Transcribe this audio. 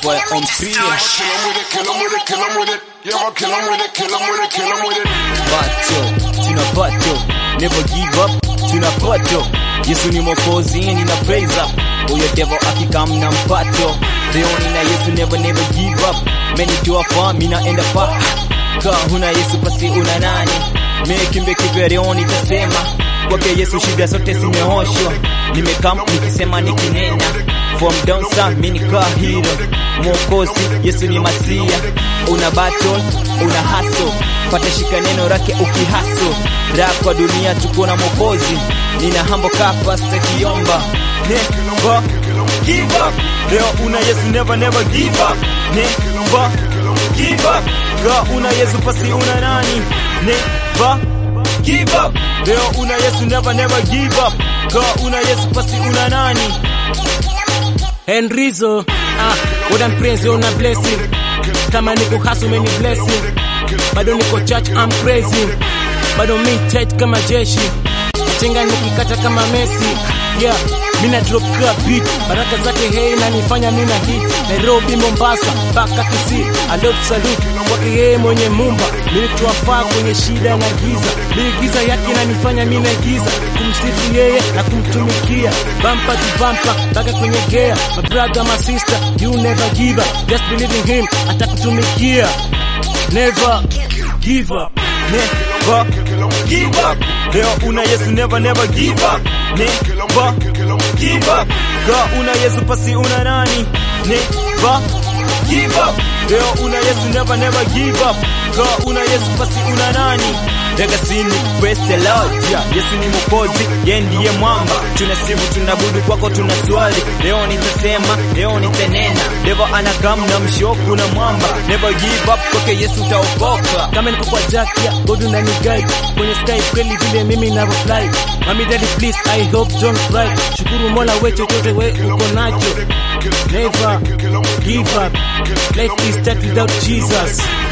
boy on three. Kill 'em with it, kill 'em with it, kill 'em with it. Yeah, I'll kill 'em with it, kill 'em with it, kill 'em with it. Bato, tuna bato, never give up, tuna bato. Yesu ni mwokozi, nina praise up. Huyo devil akikam na mpato. Leoni na Yesu never never give up. Many to a farm, mina enda pa. Ka huna Yesu basi una nani? Mekimbe kivya Leoni tasema. Kwake Yesu shida zote zimeoshwa. Nimekam nikisema nikinena. From down south mimi nika hero. Mwokozi Yesu ni masia. Una battle, una hustle. Pata shika neno lake ukihaso. Raha kwa dunia tuko na mwokozi. Nina hambo kapa kiomba. Never give up. Leo una Yesu never never give up. Never give up. Ga una Yesu pasi una nani? Never give up. Leo una Yesu never never give up. Ga una Yesu pasi una nani? Enrizo, ah, what I'm praising, una blessing. Kama niko hustle, many blessing. Bado niko church, I'm praising. Bado mi tight kama jeshi. Chenga nikikata kama Messi. Yeah, mina drop ka beat. Baraka zake hey na nifanya mina hit. Nairobi, Mombasa, mpaka Kisii. I love salute kwake yeye mwenye mumba. Nilituwafaa kwenye shida na giza. Mimi giza yake inanifanya mina giza. Kumsifu yeye na kumtumikia. Bumper to bumper, mpaka kwenye gear. My brother, my sister, you never give up. Just believe in him, atakutumikia. Never give up. Never give up. Leo una Yesu never never give up. Never give up. Ga una Yesu pasi una nani? Never give up. Leo una Yesu never never give up. Ga una Yesu pasi una nani? Legacy praise the Lord. Yeah, Yesu ni mwokozi, yeye ndiye mwamba. Tunasifu, tunabudu kwako, tuna swali. Leo nitasema, leo nitanena. Devil anakam na mshoku na mwamba. Never give up, kwake Yesu utaokoka. kama niko kwa jack ya God unani guide kwenye sky kweli vile mimi na fly mami daddy please I hope don't cry shukuru mola we chochote we uko nacho never give up life is start without Jesus